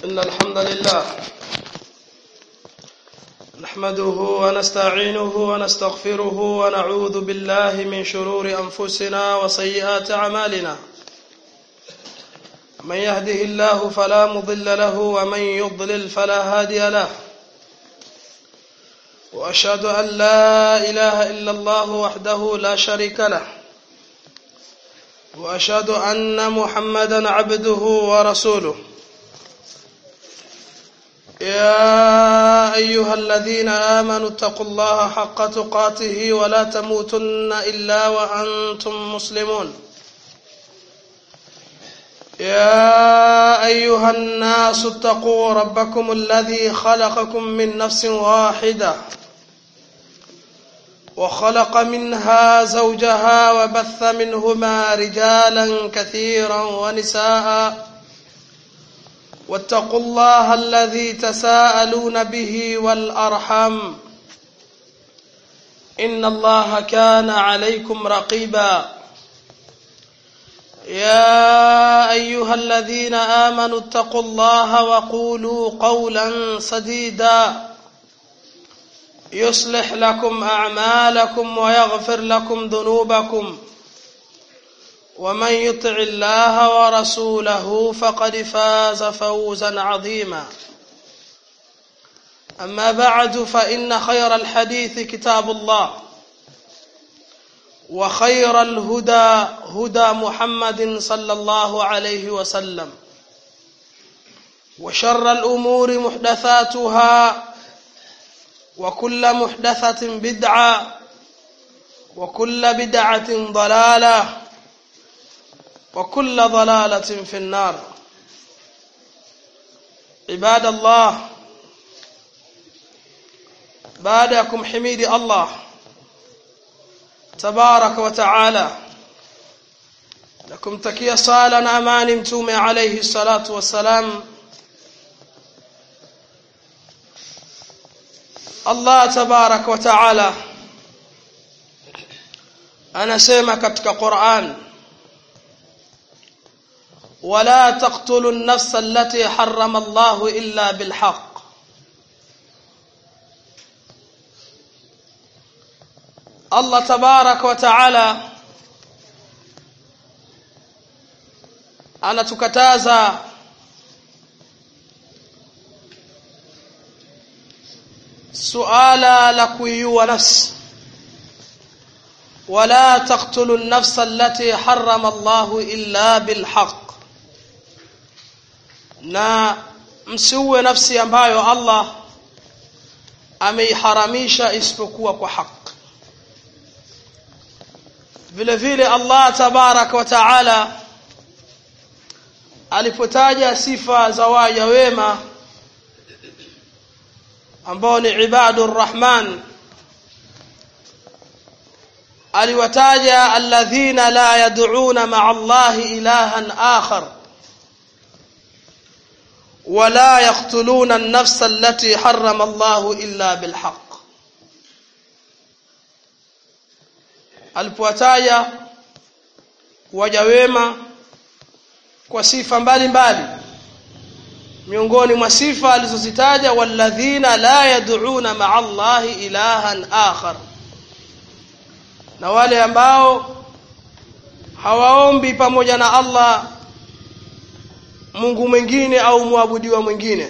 إن الحمد لله نحمده ونستعينه ونستغفره ونعوذ بالله من شرور أنفسنا وسيئات أعمالنا من يهده الله فلا مضل له ومن يضلل فلا هادي له وأشهد أن لا إله إلا الله وحده لا شريك له وأشهد أن محمدا عبده ورسوله يا أيها الذين آمنوا اتقوا الله حق تقاته ولا تموتن إلا وأنتم مسلمون يا أيها الناس اتقوا ربكم الذي خلقكم من نفس واحدة وخلق منها زوجها وبث منهما رجالا كثيرا ونساء واتقوا الله الذي تساءلون به والأرحم إن الله كان عليكم رقيبا يا أيها الذين آمنوا اتقوا الله وقولوا قولا سديدا يصلح لكم أعمالكم ويغفر لكم ذنوبكم ومن يطع الله ورسوله فقد فاز فوزا عظيما أما بعد فإن خير الحديث كتاب الله وخير الهدى هدى محمد صلى الله عليه وسلم وشر الأمور محدثاتها وكل محدثة بدعة وكل بدعة ضلالة وكل ضلالة في النار عباد الله بعدكم حميد الله تبارك وتعالى لكم تكيا صالا أمان متوم عليه الصلاة والسلام Allah tabarak wa taala anasema katika Qur'an wala taqtulu an-nafsa allati harrama Allah illa bilhaq Allah tabarak wa taala anatukataza suala la kuiua nafsi wala taqtulu an-nafsa allati harrama Allah illa bilhaq na msiue nafsi ambayo Allah ameiharamisha isipokuwa kwa haki vile vile Allah tabarak wa taala alipotaja sifa za waja wema ambao ni ibadur rahman aliwataja alladhina la yad'una ma'a allahi ilahan akhar ولا يقتلون النفس التي حرم الله إلا بالحق alipowataja waja wema kwa sifa mbalimbali miongoni mwa sifa alizozitaja walladhina la yad'una ma'a Allahi ilahan akhar na wale ambao hawaombi pamoja na Allah Mungu mwingine au muabudiwa mwingine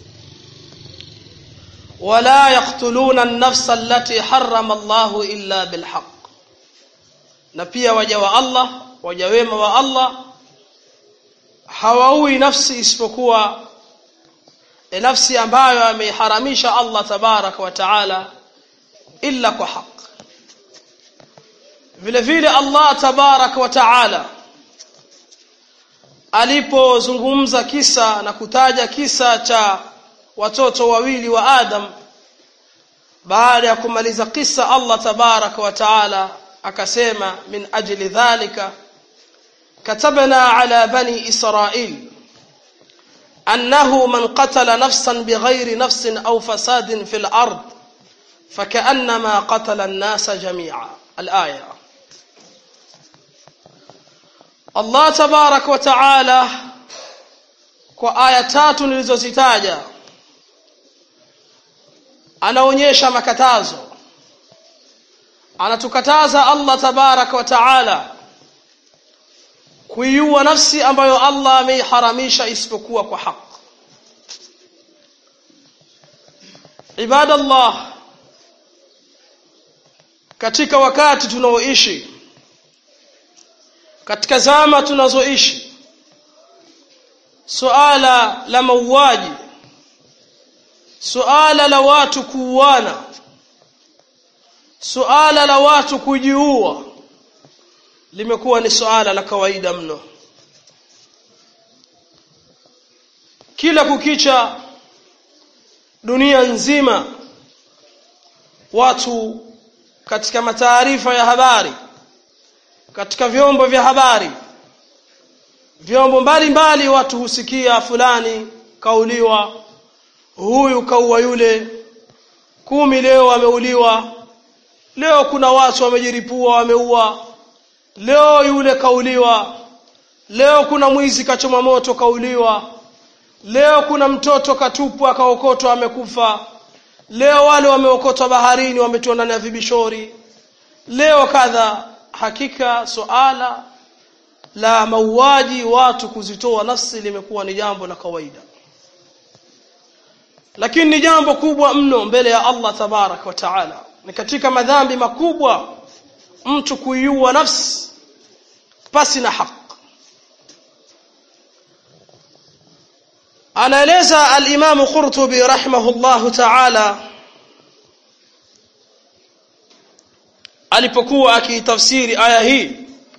wala yaqtuluna an-nafsa allati harrama Allahu illa bilhaq na pia waja wa Allah waja wema wa Allah hawaui nafsi isipokuwa e nafsi ambayo ameiharamisha Allah tabarak wa taala illa kwa haq vile vile Allah tabarak wa taala alipozungumza kisa na kutaja kisa cha watoto wawili wa Adam baada ya kumaliza kisa Allah tabarak wa taala akasema min ajli dhalika katabna ala bani israil أنه من قتل نفسا بغير نفس أو فساد في الأرض فكأنما قتل الناس جميعا الآية الله تبارك وتعالى kwa aya tatu nilizozitaja anaonyesha makatazo anatukataza Allah tabaraka wa taala kuiua nafsi ambayo Allah ameiharamisha isipokuwa kwa haki ibadallah katika wakati tunaoishi katika zama tunazoishi suala la mauaji suala la watu kuuana suala la watu kujiua limekuwa ni suala la kawaida mno kila kukicha dunia nzima watu katika mataarifa ya habari katika vyombo vya habari vyombo mbalimbali watu husikia fulani kauliwa huyu kaua yule kumi leo ameuliwa leo kuna watu wamejiripua wameua leo yule kauliwa leo kuna mwizi kachoma moto kauliwa leo kuna mtoto katupwa akaokotwa amekufa leo wale wameokotwa baharini wametiwa ndani ya vibishori leo kadha hakika suala la mauaji watu kuzitoa nafsi limekuwa ni jambo la kawaida lakini ni jambo kubwa mno mbele ya Allah tabarak wa taala ni katika madhambi makubwa mtu kuiua nafsi pasi na haki anaeleza al-Imam Qurtubi rahimahullahu ta'ala alipokuwa akitafsiri aya hii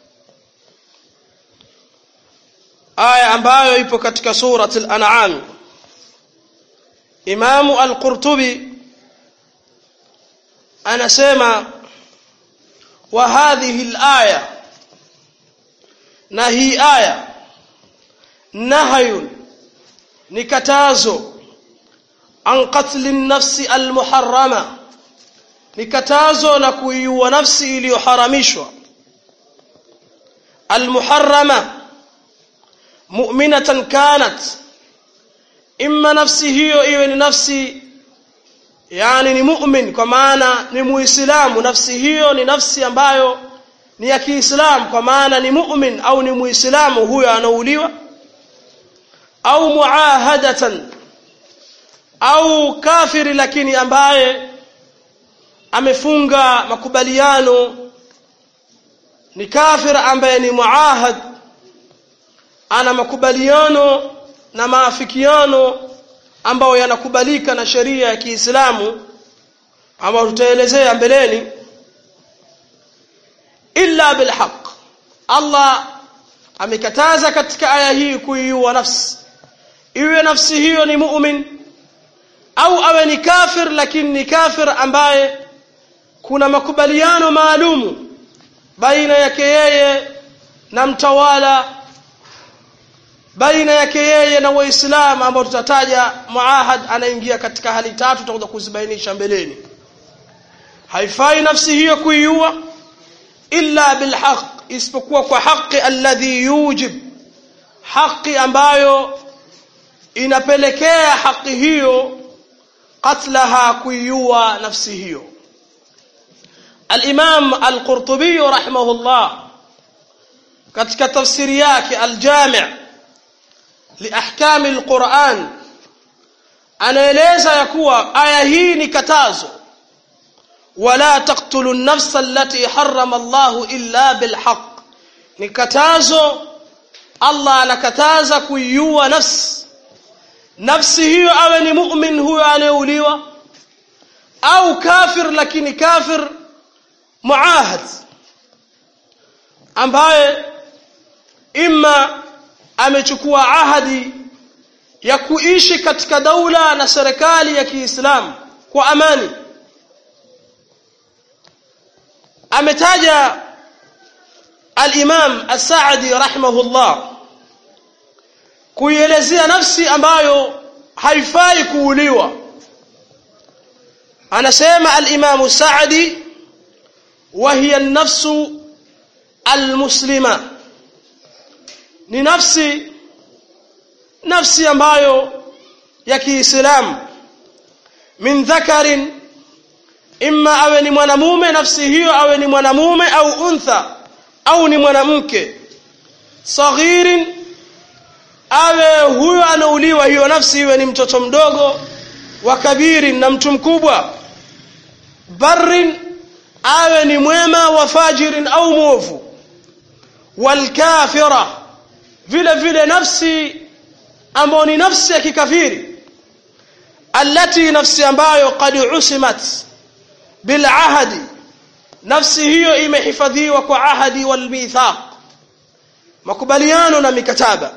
aya ambayo ipo katika surat al-An'am Imam al-Qurtubi anasema wa hadhihi al-aya na hii aya nahayun ni katazo an qatli nafsi almuharrama ni katazo la kuiua nafsi iliyoharamishwa almuharrama mu'minatan kanat imma nafsi hiyo iwe ni nafsi yani ni mu'min kwa maana ni muislamu nafsi hiyo ni nafsi ambayo ni ya Kiislamu kwa maana ni mu'min au ni muislamu huyo anauliwa au muahadatan au kafiri lakini ambaye amefunga makubaliano ni kafir ambaye ni muahad ana makubaliano na maafikiano ambayo yanakubalika na sheria ya Kiislamu ambayo tutaelezea mbeleni illa bilhaq Allah amekataza katika aya hii kuiua nafsi iwe nafsi hiyo ni mu'min au awe ni kafir lakini ni kafir ambaye kuna makubaliano maalumu baina yake yeye na mtawala baina yake yeye na waislamu ambao tutataja muahad anaingia katika hali tatu tutakuja kuzibainisha mbeleni haifai nafsi hiyo kuiua illa bilhaq isipokuwa kwa haki alladhi yujib haki ambayo inapelekea haki hiyo qatlaha kuiua nafsi hiyo al-Imam al-Qurtubi rahimahullah katika tafsiri yake al-Jami' liahkam al-Quran anaeleza ya kuwa aya hii ni katazo wala taqtulu an-nafsa allati harrama Allah illa bilhaq ni katazo Allah anakataza kuiua nafsi nafsi hiyo awe ni mu'min huyo anayeuliwa au kafir lakini kafir muahad ambaye imma amechukua ahadi ya kuishi katika daula na serikali ya Kiislamu kwa amani ametaja al-Imam As-Sa'di rahimahullah kuielezea nafsi ambayo haifai kuuliwa anasema al-Imam Sa'di wa hiya an-nafsu al-muslima ni nafsi nafsi ambayo ya Kiislamu min dhakarin imma awe ni mwanamume nafsi hiyo awe ni mwanamume au untha au ni mwanamke saghirin awe huyo anauliwa hiyo nafsi iwe ni mtoto mdogo wa kabirin na mtu mkubwa barrin awe ni mwema wa fajirin au mwovu walkafira vile vile nafsi ambayo ni nafsi ya kikafiri allati nafsi ambayo qad usimat bil ahadi nafsi hiyo imehifadhiwa kwa ahadi wal mithaq makubaliano na mikataba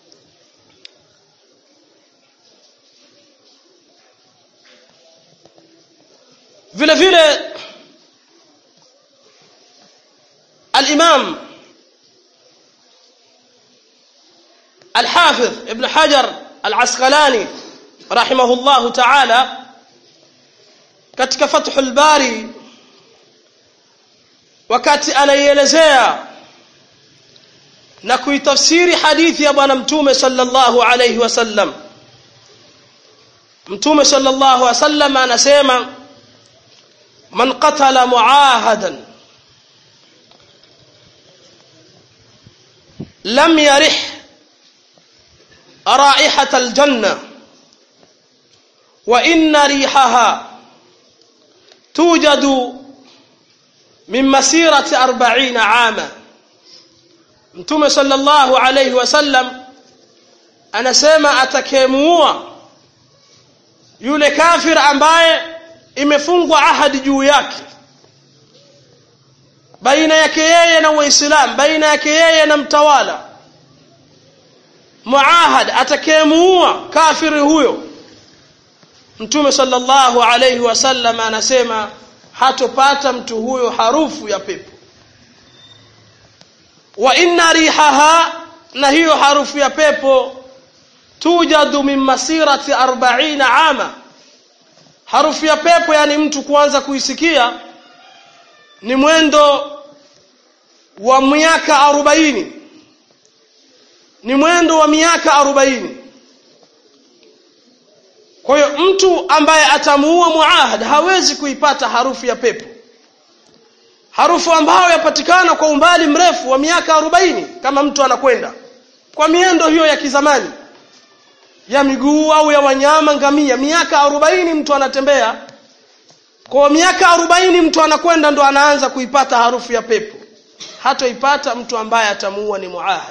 vile vile الإمام الحافظ ابن حجر العسقلاني رحمه الله تعالى katika Fathul Bari wakati anaielezea na kuitafsiri hadithi ya bwana mtume sallallahu alayhi wasallam mtume sallallahu alayhi wasallam anasema man qatala muahadan lam yarih رائحة الجنة وإن ريحها توجد من مسيرة أربعين عاما mtume sallallahu alayhi wasallam anasema atakemuua yule kafir ambaye imefungwa ahadi juu yake baina yake yeye na waislamu baina yake yeye na mtawala muahad atakayemuua kafiri huyo mtume sallallahu alayhi wasallam anasema hatopata mtu huyo harufu ya pepo wa inna rihaha na hiyo harufu ya pepo tujadu min masirati 40 ama harufu ya pepo yani mtu kuanza kuisikia ni mwendo wa miaka arobaini ni mwendo wa miaka arobaini kwa hiyo mtu ambaye atamuua muahad hawezi kuipata harufu ya pepo harufu ambayo yapatikana kwa umbali mrefu wa miaka arobaini kama mtu anakwenda kwa miendo hiyo ya kizamani ya miguu au ya wanyama ngamia miaka arobaini mtu anatembea kwa miaka arobaini mtu anakwenda ndo anaanza kuipata harufu ya pepo hatoipata mtu ambaye atamuua ni muahad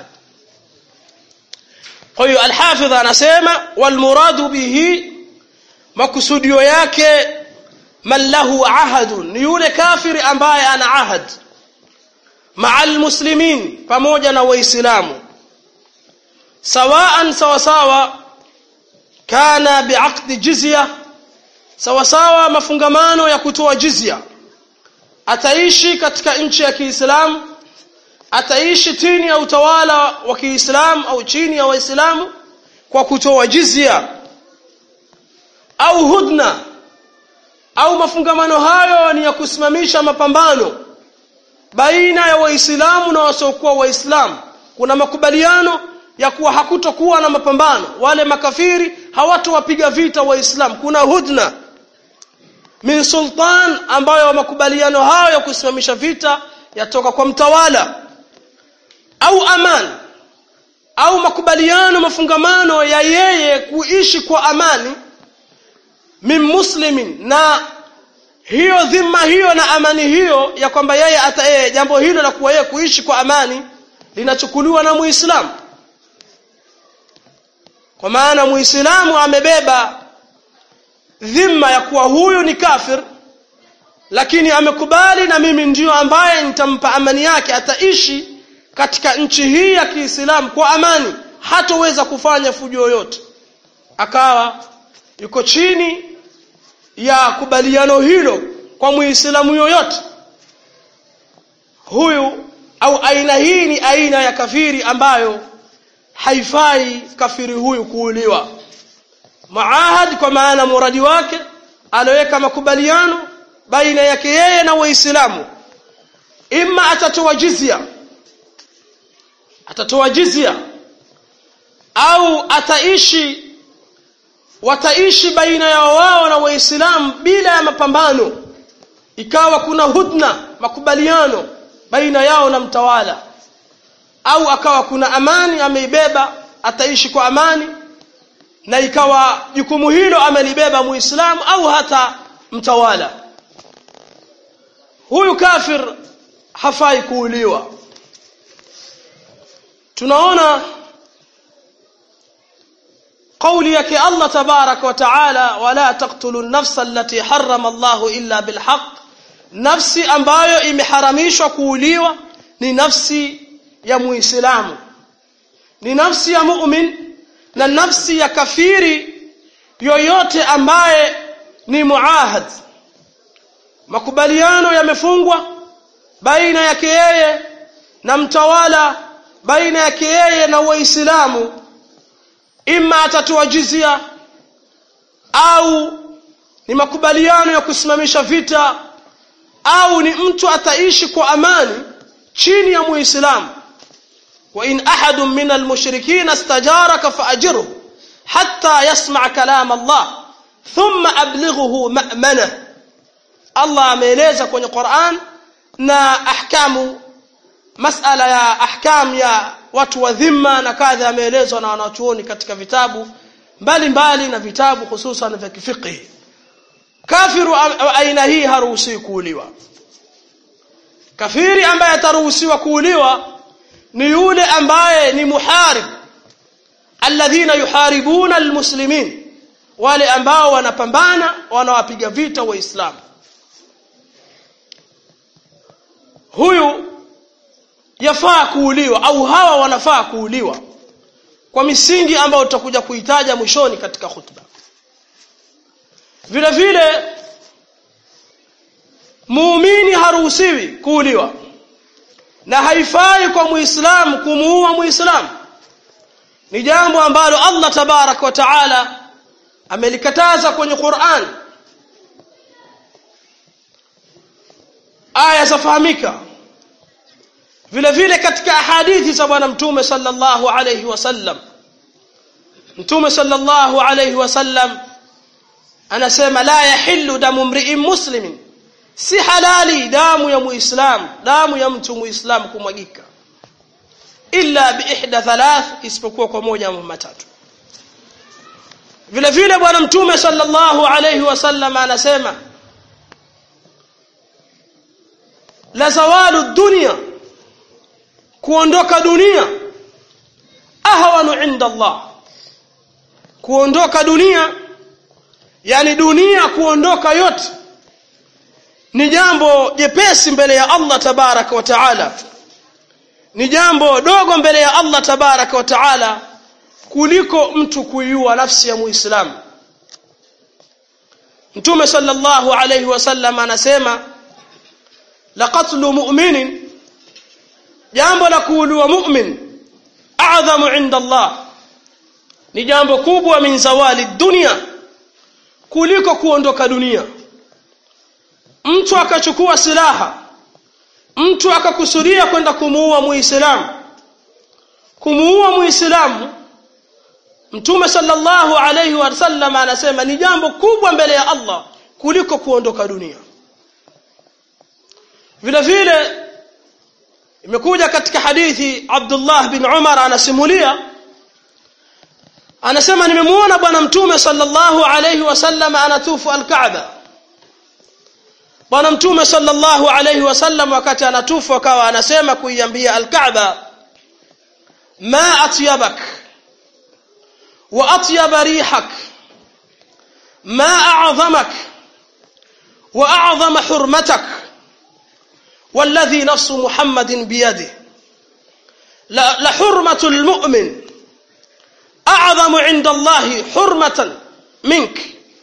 kwa hiyo alhafidh anasema walmuradu bihi makusudio yake man lahu ahadun ni yule kafiri ambaye ana ahad maa almuslimin pamoja na waislamu sawaan sawasawa kana biaqdi jizya sawasawa mafungamano ya kutoa jizya ataishi katika nchi ya Kiislamu ataishi chini ya utawala wa Kiislamu au chini ya Waislamu kwa kutoa jizya au hudna au mafungamano hayo ni ya kusimamisha mapambano baina ya Waislamu na wasiokuwa Waislamu kuna makubaliano ya kuwa hakutokuwa na mapambano wale makafiri hawatowapiga vita Waislamu kuna hudna min sultan ambayo makubaliano hayo ya kusimamisha vita yatoka kwa mtawala au aman au makubaliano mafungamano ya yeye kuishi kwa amani min muslimin na hiyo dhima hiyo na amani hiyo ya kwamba yeye ata yeye jambo hilo la kuwa yeye kuishi kwa amani linachukuliwa na muislamu kwa maana muislamu amebeba dhima ya kuwa huyu ni kafir lakini amekubali na mimi ndiyo ambaye nitampa amani yake ataishi katika nchi hii ya Kiislamu kwa amani hatoweza kufanya fujo yoyote akawa yuko chini ya kubaliano hilo kwa muislamu yoyote huyu au aina hii ni aina ya kafiri ambayo haifai kafiri huyu kuuliwa muahad kwa maana muradi wake aloweka makubaliano baina yake yeye na waislamu imma atatoa jizya atatoa jizya au ataishi wataishi baina ya wao na waislamu bila ya mapambano ikawa kuna hudna makubaliano baina yao na mtawala au akawa kuna amani ameibeba ataishi kwa amani na ikawa jukumu hilo amelibeba muislamu au hata mtawala huyu kafir hafai kuuliwa tunaona قولي يك الله تبارك وتعالى ولا تقتلوا النفس التي حرم الله إلا بالحق نفسي ambayo imeharamishwa kuuliwa ni nafsi ya muislamu ni nafsi ya mu'min na nafsi ya kafiri yoyote ambaye ni muahad makubaliano yamefungwa baina yake yeye na mtawala baina yake yeye na waislamu ima atatoa jizia au ni makubaliano ya kusimamisha vita au ni mtu ataishi kwa amani chini ya muislamu wa in ahadun min almushrikeen istajaraka faajirhu hatta yasma' kalam Allah thumma ablighuhu ma'mana Allah ameeleza kwenye Qur'an na ahkamu masala ya ahkam ya watu wa dhimma na kadha ameelezwa na wanachuoni katika vitabu mbalimbali na vitabu hususan vya kifiqh kafiru aina hii haruhusiwi kuuliwa kafiri ambaye ataruhusiwa kuuliwa ni yule ambaye ni muharib alladhina yuharibuna almuslimin wale ambao wanapambana wanawapiga vita waislamu huyu yafaa kuuliwa au hawa wanafaa kuuliwa kwa misingi ambayo tutakuja kuitaja mwishoni katika khutba vile vile muumini haruhusiwi kuuliwa na haifai kwa muislamu kumuua muislamu ni jambo ambalo Allah tabarak wa taala amelikataza kwenye Qur'an aya zafahamika vile vile katika hadithi za bwana mtume sallallahu alayhi wasallam mtume sallallahu alayhi wasallam anasema la yahillu damu mri'in muslimin si halali damu ya muislam damu ya mtu muislam kumwagika illa bi ihda thalath isipokuwa kwa moja au matatu vile vile bwana mtume sallallahu alayhi wasallam anasema la zawalu dunya kuondoka dunia ahwanu inda Allah kuondoka dunia yani dunia kuondoka yote ni jambo jepesi mbele ya Allah tabaraka wa taala ni jambo dogo mbele ya Allah tabaraka wa taala kuliko mtu kuiua nafsi ya muislamu mtume sallallahu alayhi wasallam anasema laqatlu mu'minin jambo la kuuliwa mu'min a'dhamu 'inda Allah ni jambo kubwa min zawali dunia kuliko kuondoka dunia mtu akachukua silaha mtu akakusudia kwenda kumuua muislamu kumuua muislamu mtume sallallahu alayhi wasallam anasema ni jambo kubwa mbele ya Allah kuliko kuondoka dunia vile vile imekuja katika hadithi Abdullah bin Umar anasimulia anasema nimemuona bwana mtume sallallahu alayhi wasallam anatufu al-Kaaba bwana mtume sallallahu alayhi wasallam wakati anatufu akawa anasema kuiambia al-Kaaba ma atyabak wa atyaba rihak ma a'zamak wa a'zama hurmatak والذي نفس محمد بيده لحرمة المؤمن أعظم عند الله حرمة منك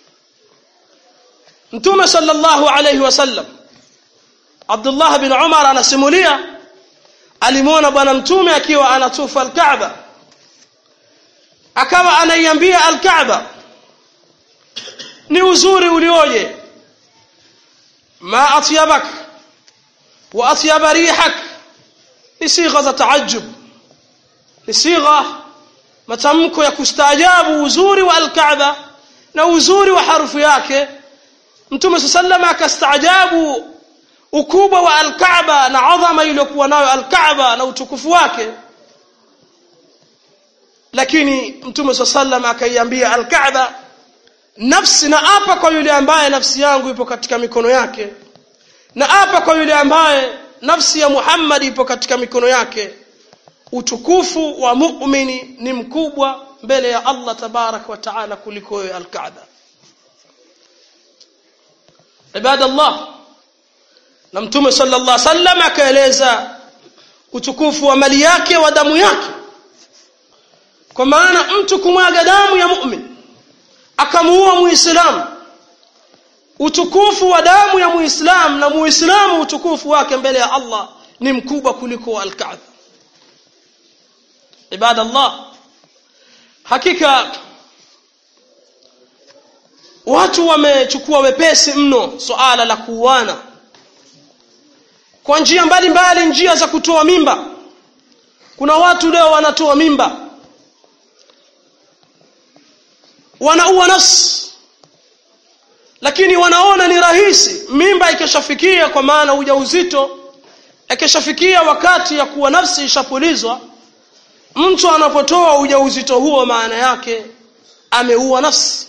Mtume sallallahu alayhi wasallam Abdullah bin Umar anasimulia alimuona bwana mtume akiwa anatufa al-Kaaba akawa anaiambia al-Kaaba ni uzuri ulioje ma atyabak wa atyaba rihak ni sigha za taajjub ni sigha matamko ya kustaajabu uzuri wa alkaaba na uzuri wa harufu yake mtume saa salama akastaajabu ukubwa wa alkaaba na adhama iliyokuwa nayo alkaaba na utukufu wake lakini mtume saa salama akaiambia alkaaba nafsi na apa kwa yule ambaye nafsi yangu ipo katika mikono yake na apa kwa yule ambaye nafsi ya muhammadi ipo katika mikono yake utukufu wa mu'mini ni mkubwa mbele ya allah tabaraka wa taala kuliko wewe alkaaba ibadallah na mtume sallallahu alaihi wasallam akaeleza utukufu wa mali yake wa damu yake kwa maana mtu kumwaga damu ya mu'min akamuua muislamu utukufu wa damu ya muislamu na muislamu utukufu wake mbele ya Allah ni mkubwa kuliko al-Kaaba ibadallah hakika watu wamechukua wepesi mno suala la kuuana kwa njia mbalimbali njia za kutoa mimba kuna watu leo wanatoa mimba wanaua nafsi lakini wanaona ni rahisi mimba ikishafikia kwa maana ujauzito ikishafikia wakati ya kuwa nafsi ishapulizwa mtu anapotoa ujauzito huo maana yake ameua nafsi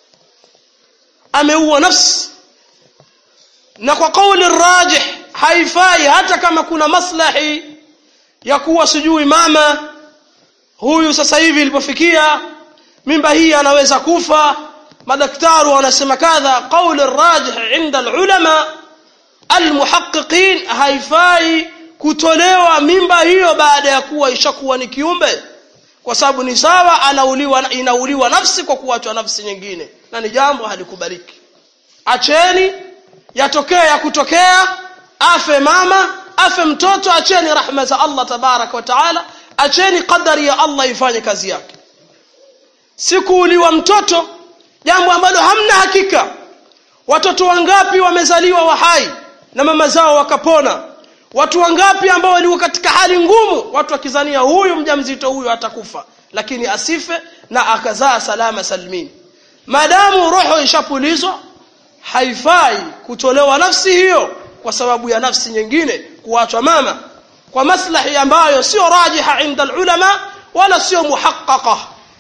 ameua nafsi na kwa kauli rajih haifai hata kama kuna maslahi ya kuwa sijui mama huyu sasa hivi ilipofikia mimba hii anaweza kufa madaktari wanasema kadha qauli rajih inda alulama almuhaqqiqin haifai kutolewa mimba hiyo baada ya kuwa ishakuwa ni kiumbe kwa sababu ni sawa anauliwa inauliwa nafsi kwa kuachwa nafsi nyingine na ni jambo halikubaliki acheni yatokea ya kutokea afe mama afe mtoto acheni rahma za Allah tabarak wa taala acheni qadari ya Allah ifanye kazi yake sikuuliwa mtoto jambo ambalo hamna hakika watoto wangapi wamezaliwa wahai na mama zao wakapona watu wangapi ambao walikuwa katika hali ngumu watu wakizania huyu mjamzito huyu atakufa lakini asife na akazaa salama salmini maadamu roho ishapulizwa haifai kutolewa nafsi hiyo kwa sababu ya nafsi nyingine kuachwa mama kwa maslahi ambayo sio rajiha inda ulama wala sio muhaqqaqa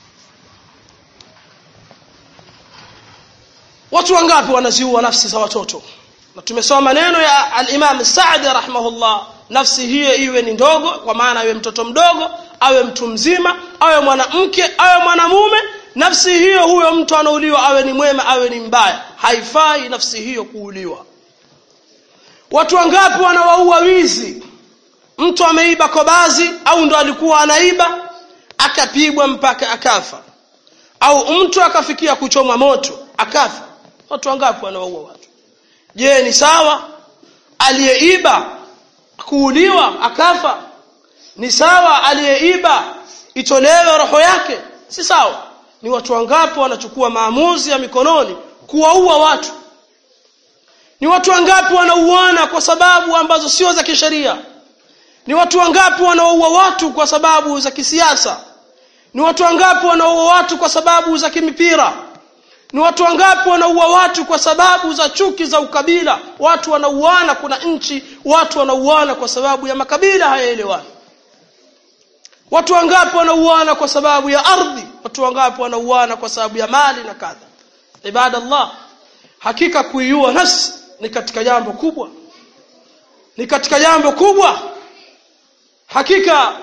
watu wangapi wanaziua nafsi za watoto na tumesoma maneno ya al-Imam Sa'di rahimahullah nafsi hiyo iwe ni ndogo kwa maana awe mtoto mdogo awe mtu mzima awe mwanamke awe mwanamume nafsi hiyo huyo mtu anauliwa awe ni mwema awe ni mbaya haifai nafsi hiyo kuuliwa watu wangapi wanawaua wizi mtu ameiba kobazi au ndo alikuwa anaiba akapigwa mpaka akafa au mtu akafikia kuchomwa moto akafa watu wangapi wanawaua watu je ni sawa aliyeiba kuuliwa akafa ni sawa aliyeiba itolewe roho yake si sawa ni watu wangapi wanachukua maamuzi ya mikononi kuwaua watu ni watu wangapi wanauana kwa sababu ambazo sio za kisheria ni watu wangapi wanaoua watu kwa sababu za kisiasa ni watu wangapi wanaoua watu kwa sababu za kimipira ni watu wangapi wanaua watu kwa sababu za chuki za ukabila watu wanauana kuna nchi watu wanauana kwa sababu ya makabila hayaelewani watu wangapi wanauana kwa sababu ya ardhi watu wangapi wanauana kwa sababu ya mali na kadha ibadallah hakika kuiua nafsi ni katika jambo kubwa ni katika jambo kubwa hakika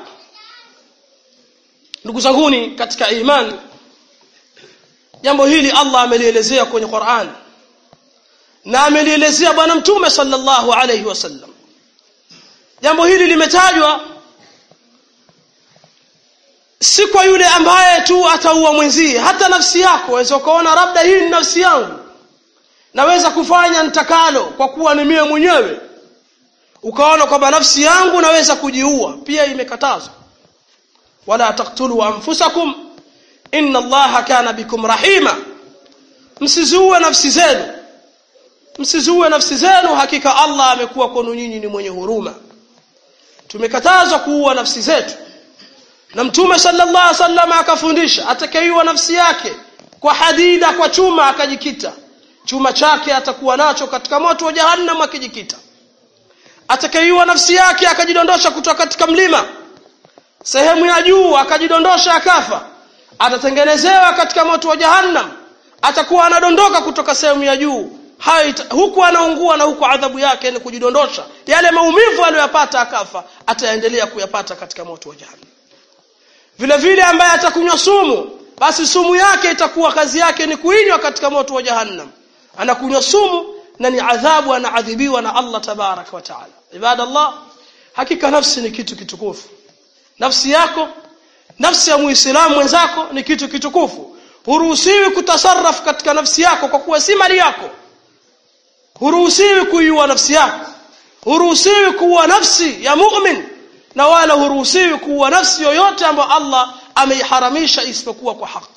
ndugu zanguni katika imani jambo hili Allah amelielezea kwenye Qur'an na amelielezea bwana mtume sallallahu alayhi wasallam jambo hili limetajwa si kwa yule ambaye tu ataua mwenzie hata nafsi yako waweza ukaona labda hii ni nafsi yangu naweza kufanya nitakalo kwa kuwa ni mie mwenyewe ukaona kwamba nafsi yangu naweza kujiua pia imekatazwa wala taqtulu anfusakum inna allaha kana bikum rahima msizuue nafsi zenu msizuue nafsi zenu hakika Allah amekuwa kwenu nyinyi ni mwenye huruma tumekatazwa kuua nafsi zetu na mtume sallallahu alaihi wasallam akafundisha atakayeiwa nafsi yake kwa hadida kwa chuma akajikita chuma chake atakuwa nacho katika moto wa jahannam akijikita atakayeiwa nafsi yake akajidondosha kutoka katika mlima sehemu ya juu akajidondosha akafa atatengenezewa katika moto wa jahannam atakuwa anadondoka kutoka sehemu ya juu hayo huku anaungua na huku adhabu yake ni kujidondosha yale maumivu aliyoyapata akafa ataendelea kuyapata katika moto wa jahannam vile vile ambaye atakunywa sumu basi sumu yake itakuwa kazi yake ni kuinywa katika moto wa jahannam anakunywa sumu na ni adhabu anaadhibiwa na Allah tabaraka wa taala ibadallah hakika nafsi ni kitu kitukufu nafsi yako nafsi ya muislamu mwenzako ni kitu kitukufu huruhusiwi kutasarraf katika nafsi yako kwa kuwa si mali yako huruhusiwi kuiua nafsi yako huruhusiwi kuua nafsi ya mu'min na wala huruhusiwi kuua nafsi yoyote ambayo Allah ameiharamisha isipokuwa kwa haki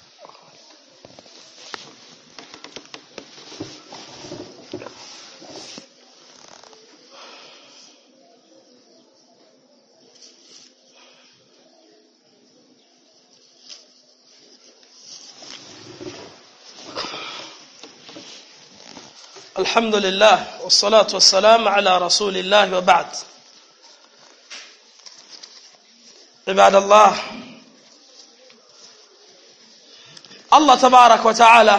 الحمد لله والصلاة والسلام على رسول الله وبعد عباد الله الله تبارك وتعالى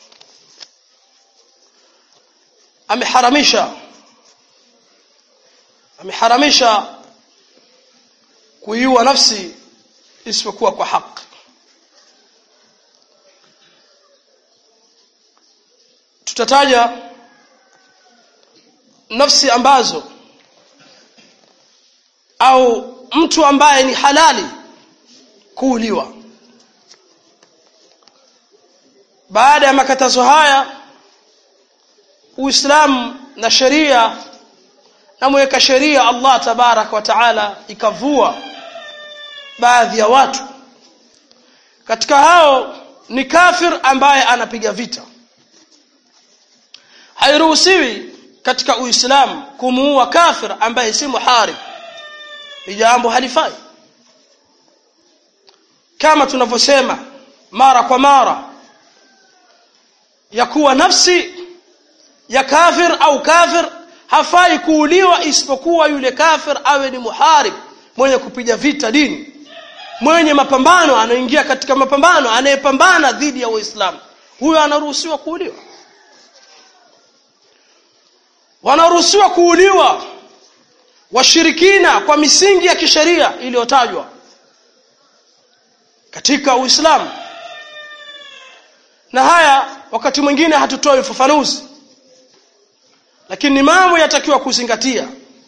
ameharamisha ameharamisha kuiua nafsi isipokuwa kwa haki tutataja nafsi ambazo au mtu ambaye ni halali kuuliwa baada ya makatazo haya Uislamu na sheria na mweka sheria Allah tabarak wa taala ikavua baadhi ya watu katika hao ni kafir ambaye anapiga vita hairuhusiwi katika Uislamu kumuua kafir ambaye si muharib ni jambo halifai kama tunavyosema mara kwa mara ya kuwa nafsi ya kafir au kafir hafai kuuliwa isipokuwa yule kafir awe ni muharib mwenye kupiga vita dini mwenye mapambano anaingia katika mapambano anayepambana dhidi ya Uislamu huyo anaruhusiwa kuuliwa wanaruhusiwa kuuliwa washirikina kwa misingi ya kisheria iliyotajwa katika Uislamu na haya wakati mwingine hatutoi ufafanuzi lakini ni mambo yatakiwa kuzingatia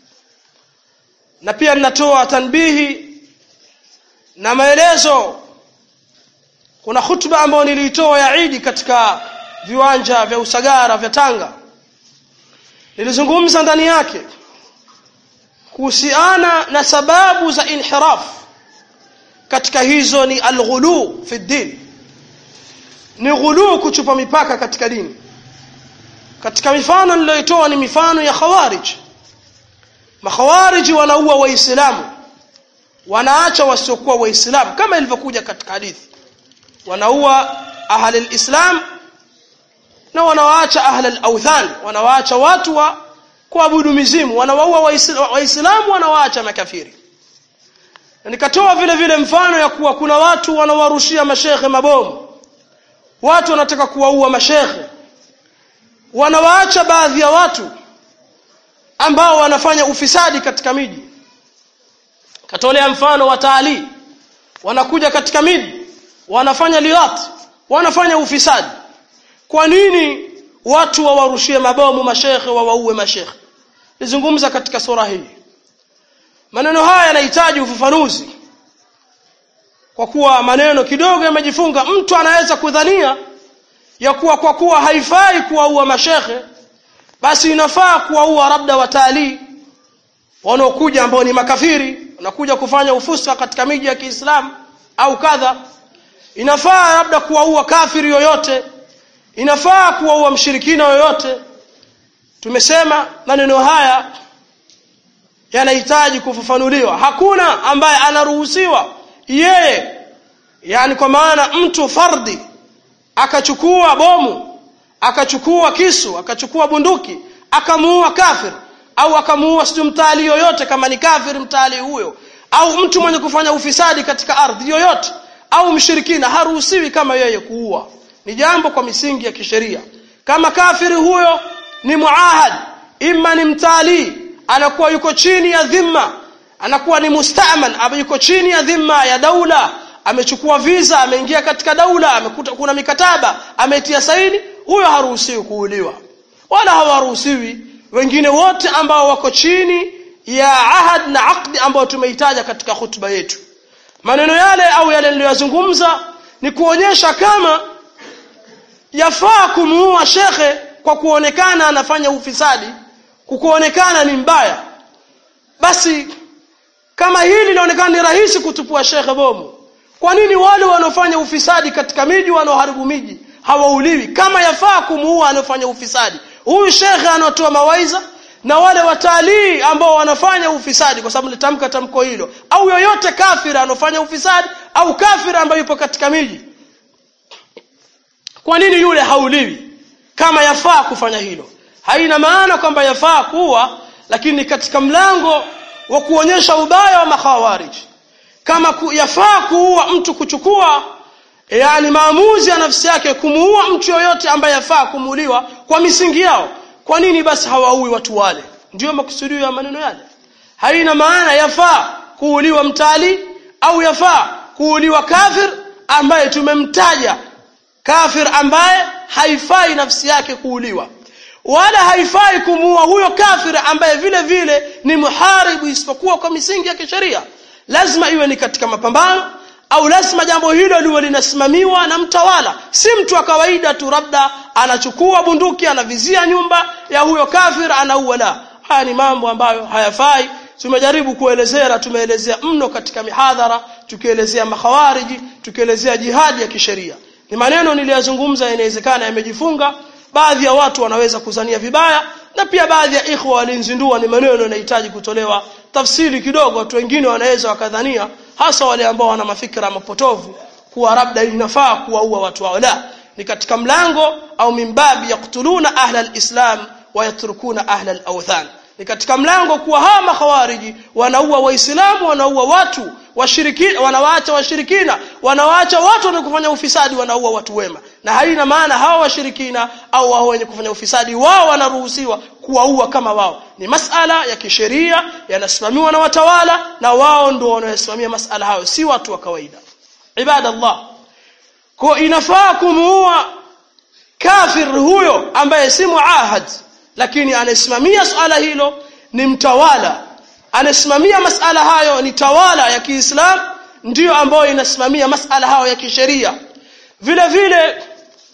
na pia ninatoa tanbihi na maelezo kuna hutuba ambayo niliitoa ya Idi katika viwanja vya Usagara vya Tanga nilizungumza ndani yake kuhusiana na sababu za inhiraf katika hizo ni alghulu fi din ni ghulu kuchupa mipaka katika dini katika mifano niliyoitoa ni mifano ya khawarij makhawarij wanaua waislamu wanaacha wasiokuwa waislamu kama ilivyokuja katika hadithi wanaua ahli alislam na wanawaacha ahli alawthan wanawaacha watu wa kuabudu mizimu wanawaua waislamu wanawaacha makafiri na nikatoa vile vile mfano ya kuwa kuna watu wanawarushia mashekhe mabomu watu wanataka kuwaua mashekhe wanawaacha baadhi ya watu ambao wanafanya ufisadi katika miji katolea mfano watalii wanakuja katika miji wanafanya liwat wanafanya ufisadi kwa nini watu wawarushie mabomu mashekhe wawaue mashekhe nizungumza katika sura hii maneno haya yanahitaji ufafanuzi kwa kuwa maneno kidogo yamejifunga mtu anaweza kudhania ya kuwa kwa kuwa haifai kuwaua mashekhe basi inafaa kuwaua labda watalii wanaokuja ambao ni makafiri wanakuja kufanya ufuska katika miji ya Kiislamu au kadha inafaa labda kuwaua kafiri yoyote inafaa kuwaua mshirikina yoyote tumesema maneno haya yanahitaji kufafanuliwa hakuna ambaye anaruhusiwa yeye yani kwa maana mtu fardhi akachukua bomu akachukua kisu akachukua bunduki akamuua kafir au akamuua sijui mtali yoyote kama ni kafir mtali huyo au mtu mwenye kufanya ufisadi katika ardhi yoyote au mshirikina haruhusiwi kama yeye kuua ni jambo kwa misingi ya kisheria kama kafiri huyo ni muahad imma ni mtalii anakuwa yuko chini ya dhimma anakuwa ni mustaman ama yuko chini ya dhimma ya daula amechukua visa ameingia katika daula amekuta kuna mikataba ametia saini huyo haruhusiwi kuuliwa wala hawaruhusiwi wengine wote ambao wako chini ya ahad na aqdi ambao tumeitaja katika hutuba yetu maneno yale au yale niliyozungumza ni kuonyesha kama yafaa kumuua shekhe kwa kuonekana anafanya ufisadi kukuonekana ni mbaya basi kama hili linaonekana ni rahisi kutupua shekhe bomu kwa nini wale wanaofanya ufisadi katika miji wanaoharibu miji hawauliwi kama yafaa kumuua anayofanya ufisadi huyu shekhe anatoa mawaiza na wale watalii ambao wanafanya ufisadi kwa sababu nitamka tamko hilo au yoyote kafiri anofanya ufisadi au kafiri ambaye yupo katika miji kwa nini yule hauliwi kama yafaa kufanya hilo haina maana kwamba yafaa kuwa lakini katika mlango wa kuonyesha ubaya wa makhawarij kama ku, yafaa kuua mtu kuchukua yani maamuzi ya nafsi yake kumuua mtu yoyote ambaye yafaa kumuuliwa kwa misingi yao kwa nini basi hawaui watu wale ndiyo makusudio ya maneno yale haina maana yafaa kuuliwa mtali au yafaa kuuliwa kafir ambaye tumemtaja kafir ambaye haifai nafsi yake kuuliwa wala haifai kumuua huyo kafir ambaye vile vile ni muharibu isipokuwa kwa misingi ya kisheria lazima iwe ni katika mapambano au lazima jambo hilo liwe linasimamiwa na mtawala si mtu wa kawaida tu labda anachukua bunduki anavizia nyumba ya huyo kafir anaua la haya ni mambo ambayo hayafai tumejaribu kuelezea na tumeelezea mno katika mihadhara tukielezea makhawariji tukielezea jihadi ya kisheria ni maneno niliyazungumza inawezekana yamejifunga baadhi ya watu wanaweza kuzania vibaya na pia baadhi ya ikhwa walinzindua ni maneno yanahitaji kutolewa tafsiri kidogo watu wengine wanaweza wakadhania hasa wale ambao wana mafikra mapotovu kuwa labda inafaa kuwaua watu wao la ni katika mlango au mimbabi yaktuluna ahla alislam wa yatrukuna ahla alawthan ni katika mlango kuwa hawa makhawariji wanaua waislamu wanaua watu washirikina wanawaacha washirikina wanawaacha watu wenye kufanya ufisadi wanaua watu wema na haina maana hawa washirikina au wao wenye kufanya ufisadi wao wanaruhusiwa kuwaua kama wao ni masala ya kisheria yanasimamiwa na watawala na wao ndio wanaosimamia masala hayo si watu wa kawaida ibadallah kwa inafaa kumuua kafir huyo ambaye si muahad lakini anasimamia swala hilo ni mtawala anasimamia masala hayo ni tawala ya Kiislam ndiyo ambayo inasimamia masala hayo ya kisheria vile vile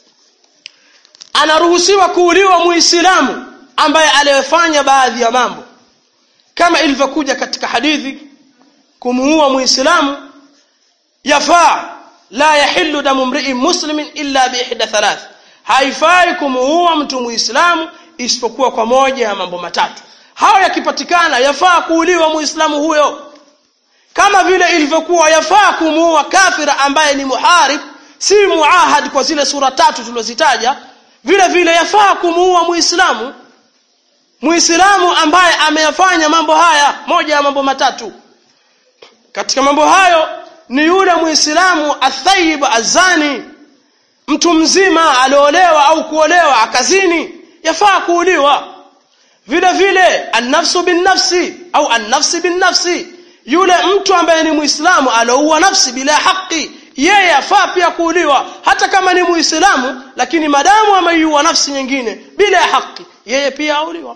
anaruhusiwa kuuliwa muislamu ambaye aliyefanya baadhi ya mambo kama ilivyokuja katika hadithi kumuua muislamu yafaa la yahillu damu mri'in muslimin illa bi ihda thalath haifai kumuua mtu muislamu isipokuwa kwa moja ya mambo matatu hayo yakipatikana yafaa kuuliwa muislamu huyo kama vile ilivyokuwa yafaa kumuua kafira ambaye ni muharib si muahad kwa zile sura tatu tulizozitaja vile vile yafaa kumuua muislamu muislamu ambaye ameyafanya mambo haya moja ya mambo matatu katika mambo hayo ni yule muislamu athayib azani mtu mzima aliolewa au kuolewa akazini yafaa kuuliwa vile vile annafsu bin nafsi au annafsi bin nafsi yule mtu ambaye ni muislamu aloua nafsi bila haki yeye afaa pia kuuliwa hata kama ni muislamu lakini madamu ameiua nafsi nyingine bila haki yeye pia auliwa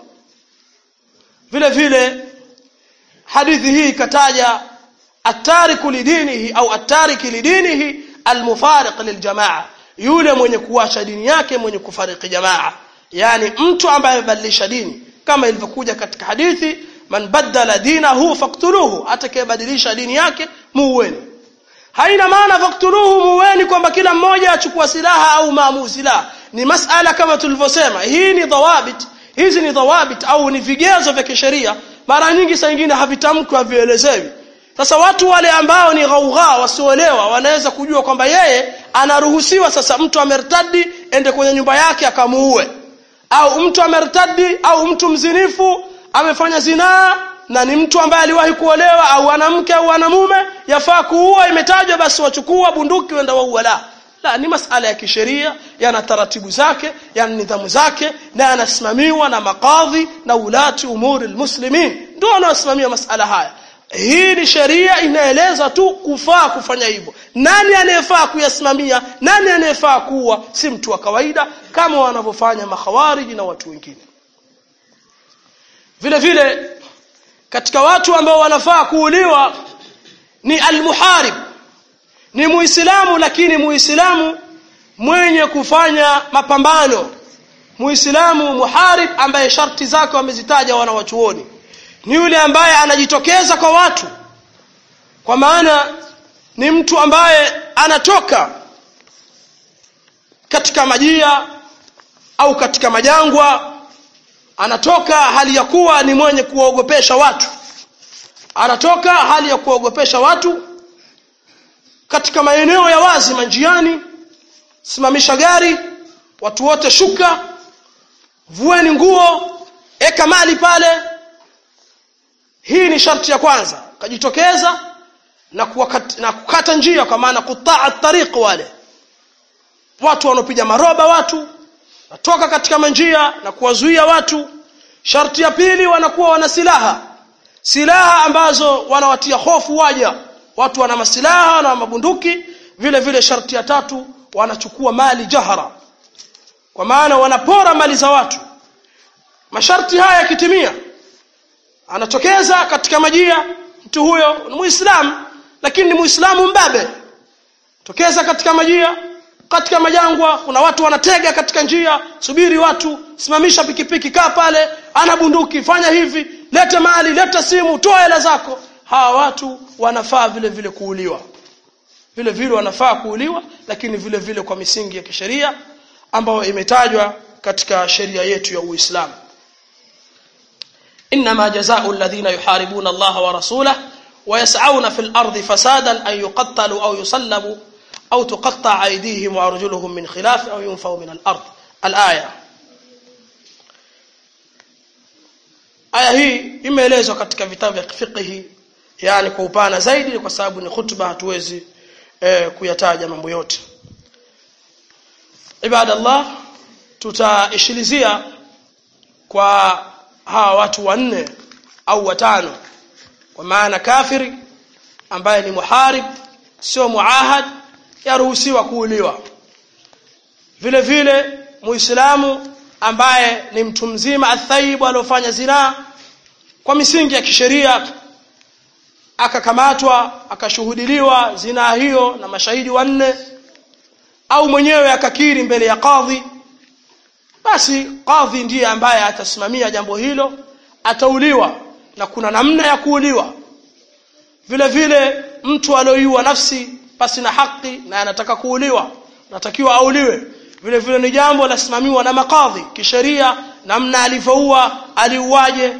vile vile hadithi hii ikataja atariku lidinihi au atariki lidinihi almufariq liljamaa yule mwenye kuacha dini yake mwenye kufariki jamaa yani mtu ambaye amebadilisha dini kama ilivyokuja katika hadithi man badala dinahu faktuluhu atakayebadilisha dini yake muueni haina maana faktuluhu muueni kwamba kila mmoja achukua silaha au maamuzi la ni masala kama tulivyosema hii ni dhawabit hizi ni dhawabit au ni vigezo vya kisheria mara nyingi saa nyingine havitamkwi havielezewi sasa watu wale ambao ni ghaugha wasioelewa wanaweza kujua kwamba yeye anaruhusiwa sasa mtu amertadi ende kwenye nyumba yake akamuue au mtu amertadi au mtu mzinifu amefanya zinaa na ni mtu ambaye aliwahi kuolewa au ana mke au ana mume yafaa kuua imetajwa basi wachukua bunduki wenda waua la la ni masala ya kisheria yana taratibu zake yana nidhamu zake na yanasimamiwa na makadhi na ulati umuri almuslimin ndio wanaosimamia masala haya hii ni sheria inaeleza tu kufaa kufanya hivyo nani anayefaa kuyasimamia nani anayefaa kuwa si mtu wa kawaida kama wanavyofanya makhawariji na watu wengine vile vile katika watu ambao wanafaa kuuliwa ni almuharib ni muislamu lakini muislamu mwenye kufanya mapambano muislamu muharib ambaye sharti zake wamezitaja wanawachuoni ni yule ambaye anajitokeza kwa watu kwa maana ni mtu ambaye anatoka katika majia au katika majangwa anatoka hali ya kuwa ni mwenye kuwaogopesha watu anatoka hali ya kuwaogopesha watu katika maeneo ya wazi manjiani simamisha gari watu wote shuka vueni nguo eka mali pale hii ni sharti ya kwanza kajitokeza na, kuwakat, na kukata njia kwa maana kutaa tariq wale watu wanaopiga maroba watu natoka katika manjia na kuwazuia watu sharti ya pili wanakuwa wana silaha silaha ambazo wanawatia hofu waja watu wana masilaha na mabunduki vile vile sharti ya tatu wanachukua mali jahara kwa maana wanapora mali za watu masharti haya yakitimia anatokeza katika majia mtu huyo ni muislamu lakini ni muislamu mbabe tokeza katika majia katika majangwa kuna watu wanatega katika njia subiri watu simamisha pikipiki kaa pale ana bunduki fanya hivi leta mali leta simu toa hela zako hawa watu wanafaa vile vile kuuliwa vile vile wanafaa kuuliwa lakini vile vile kwa misingi ya kisheria ambayo imetajwa katika sheria yetu ya Uislamu إنما جزاء الذين يحاربون الله ورسوله ويسعون في الأرض فسادا أن يقتلوا أو يصلبوا أو تقطع أيديهم وأرجلهم من خلاف أو ينفوا من الأرض الآية aya hii imeelezwa katika vitabu vya fiqhi yani kwa upana zaidi kwa sababu ni hutuba hatuwezi eh, kuyataja mambo yote ibadallah tutaishilizia kwa hawa watu wanne au watano kwa maana kafiri ambaye ni muharib sio muahad yaruhusiwa kuuliwa vile vile muislamu ambaye ni mtu mzima athaibu aliofanya zinaa kwa misingi ya kisheria akakamatwa akashuhudiliwa zinaa hiyo na mashahidi wanne au mwenyewe akakiri mbele ya kadhi basi kadhi ndiye ambaye atasimamia jambo hilo atauliwa na kuna namna ya kuuliwa vile vile mtu alioiua nafsi pasi na haki na anataka kuuliwa natakiwa auliwe vile vile ni jambo lasimamiwa na makadhi kisheria namna alivyoua aliuaje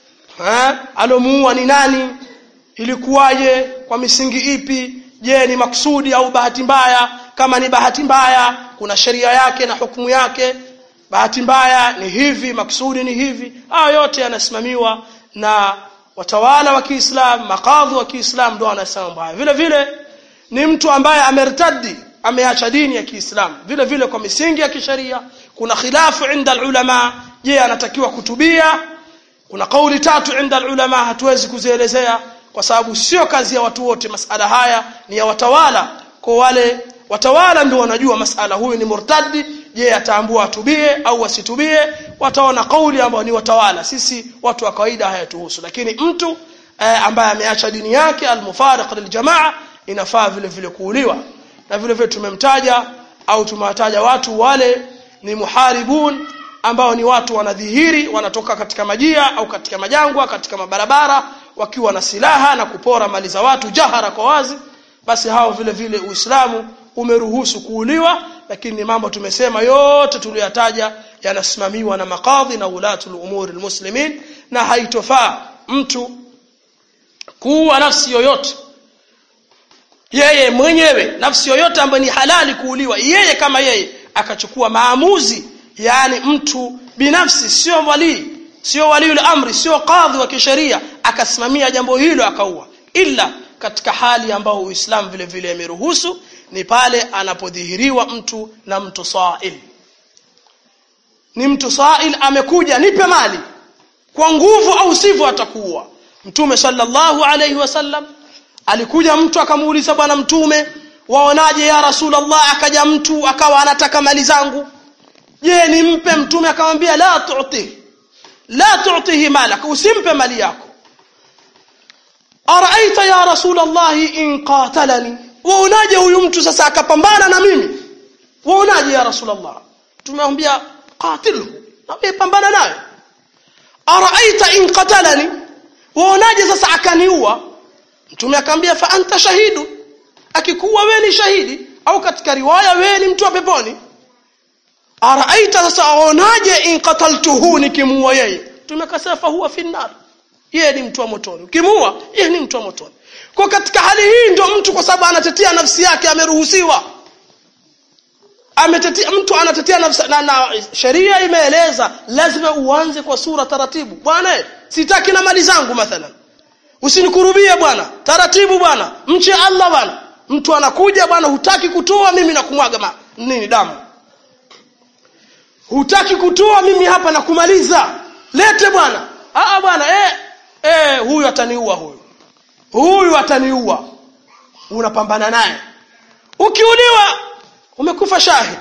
alomuua ni nani ilikuwaje kwa misingi ipi je ni maksudi au bahati mbaya kama ni bahati mbaya kuna sheria yake na hukumu yake bahati mbaya ni hivi maksudi ni hivi haya yote yanasimamiwa na watawala wa Kiislamu makadhi wa Kiislamu ndio wanasema haya vile vile ni mtu ambaye amertadi ameacha dini ya Kiislamu vile vile kwa misingi ya kisheria kuna khilafu inda ulama je anatakiwa kutubia kuna kauli tatu inda ulama hatuwezi kuzielezea kwa sababu sio kazi ya watu wote masala haya ni ya watawala kwa wale watawala ndio wanajua masala huyu ni murtadi je ataambua atubie au asitubie wataona kauli ambayo ni watawala sisi watu wa kawaida hayatuhusu lakini mtu eh, ambaye ameacha dini yake almufariq liljamaa inafaa vile vile kuuliwa na vile vile tumemtaja au tumewataja watu wale ni muharibun ambao ni watu wanadhihiri wanatoka katika majia au katika majangwa katika mabarabara wakiwa na silaha na kupora mali za watu jahara kwa wazi basi hao vile vile Uislamu umeruhusu kuuliwa lakini ni mambo tumesema yote tuliyataja yanasimamiwa na makadhi na ulatul umuri almuslimin na haitofaa mtu kuua nafsi yoyote yeye mwenyewe nafsi yoyote ambayo ni halali kuuliwa yeye kama yeye akachukua maamuzi yani mtu binafsi sio walii sio waliul amri sio kadhi wa kisheria akasimamia jambo hilo akaua ila katika hali ambayo uislamu vile vile ameruhusu ni pale anapodhihiriwa mtu na mtu sail ni mtu sail amekuja nipe mali kwa nguvu au sivyo atakuua mtume sallallahu alayhi wasallam alikuja mtu akamuuliza bwana mtume waonaje ya rasulullah akaja mtu akawa anataka mali zangu je nimpe mtume akamwambia la tu'ti la tu'tihi malaka usimpe mali yako araaita ya rasulullah in qatalani waonaje huyu mtu sasa akapambana na mimi waonaje ya rasulullah tumemwambia qatilhu na pambana naye araaita in qatalani waonaje sasa akaniua mtume akamwambia fa anta shahidu akikuwa wewe ni shahidi au katika riwaya wewe ni mtu wa peponi araaita sasa aonaje in qataltuhu nikimuua yeye mtume akasema fa huwa fi nar yeye ni mtu wa motoni ukimuua yeye ni mtu wa motoni kwa katika hali hii ndio mtu kwa sababu anatetea nafsi yake ameruhusiwa ametetea mtu anatetea nafsi na, na sheria imeeleza lazima uanze kwa sura taratibu bwana sitaki na mali zangu mathalan usinikurubie bwana taratibu bwana mche Allah bwana mtu anakuja bwana hutaki kutoa mimi na kumwaga ma, nini damu hutaki kutoa mimi hapa na kumaliza lete bwana ah bwana eh eh huyu ataniua huyu huyu ataniua unapambana naye ukiuliwa umekufa shahid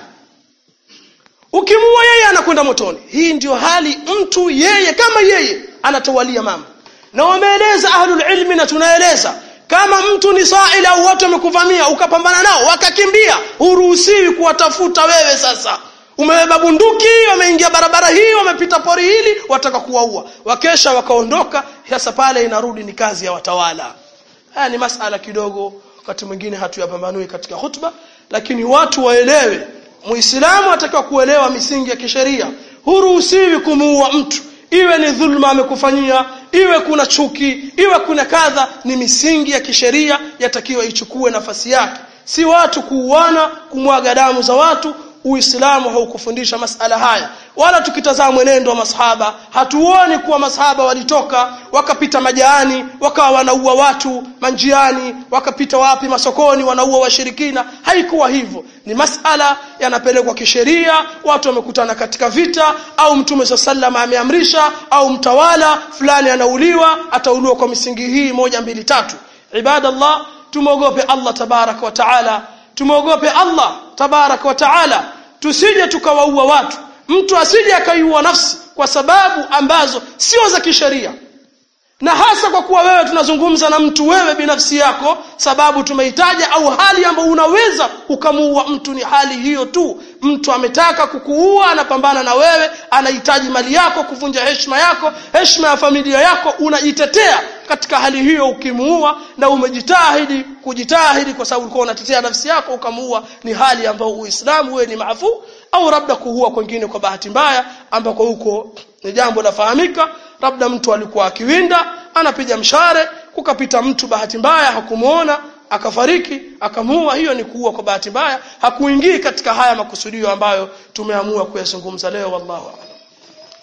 ukimuua yeye anakwenda motoni hii ndio hali mtu yeye kama yeye anatawalia mama na wameeleza ahlul ilmi na tunaeleza kama mtu ni sa'il au watu wamekuvamia ukapambana nao wakakimbia huruhusiwi kuwatafuta wewe sasa umebeba bunduki wameingia barabara hii wamepita pori hili wataka kuwaua wakesha wakaondoka sasa pale inarudi ni kazi ya watawala haya ni masala kidogo wakati mwingine hatuyapambanui katika hutuba lakini watu waelewe muislamu atakiwa kuelewa misingi ya kisheria huruhusiwi kumuua mtu iwe ni dhulma amekufanyia iwe kuna chuki iwe kuna kadha ni misingi ya kisheria yatakiwa ichukue nafasi yake si watu kuuana kumwaga damu za watu uislamu haukufundisha masala haya wala tukitazama mwenendo wa masahaba hatuoni kuwa masahaba walitoka wakapita majaani wakawa wanaua watu manjiani wakapita wapi masokoni wanaua washirikina haikuwa hivyo ni masala yanapelekwa kisheria watu wamekutana katika vita au mtume sa sallam ameamrisha au mtawala fulani anauliwa atauliwa kwa misingi hii moja mbili tatu ibadallah tumwogope allah tabaraka wa taala tumwogope allah tabaraka wa taala tusije tukawaua watu mtu asije akaiua nafsi kwa sababu ambazo sio za kisheria na hasa kwa kuwa wewe tunazungumza na mtu wewe binafsi yako sababu tumeitaja au hali ambayo unaweza ukamuua mtu ni hali hiyo tu mtu ametaka kukuua anapambana na wewe anahitaji mali yako kuvunja heshima yako heshima ya familia yako unajitetea katika hali hiyo ukimuua na umejitahidi kujitahidi kwa sababu ulikuwa unatetea nafsi yako ukamuua ni hali ambayo uislamu wewe ni maafu au labda kuua kwingine kwa bahati mbaya ambako huko ni jambo lafahamika labda mtu alikuwa akiwinda anapiga mshare kukapita mtu bahati mbaya hakumuona akafariki akamuua hiyo ni kuua kwa bahati mbaya hakuingii katika haya makusudio ambayo tumeamua kuyazungumza leo wallahu a'lam